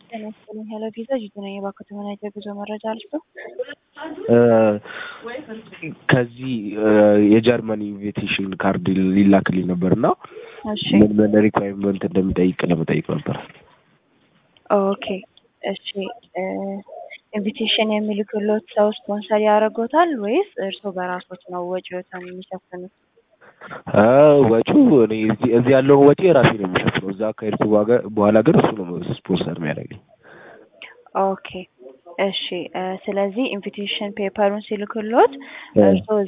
ጤና ይስጥልኝ ሄሎ ቪዛ ጂቱ ነኝ። እባክዎ ተመናይቶ የጉዞ መረጃ አልስጠው። ከዚህ የጀርመን ኢንቪቴሽን ካርድ ሊላክልኝ ነበር እና እሺ ምን ምን ሪኳይርመንት እንደሚጠይቅ ለመጠየቅ ነበር። ኦኬ እሺ ኢንቪቴሽን የሚልክሎት ሰው ስፖንሰር ያደርጎታል ወይስ እርስዎ በራሶት ነው ወጪዎትን የሚሸፍኑት? አ ወጪው እኔ እዚህ እዚህ ያለውን ወጪ ራሴ ነው የሚሸፍነው። እዛ ከሄድኩ በኋላ- በኋላ ግን እሱ ነው ስፖንሰር የሚያደርገኝ። ኦኬ እሺ እ ስለዚህ ኢንቪቴሽን ፔፐሩን ሲልክሎት እ እርስዎ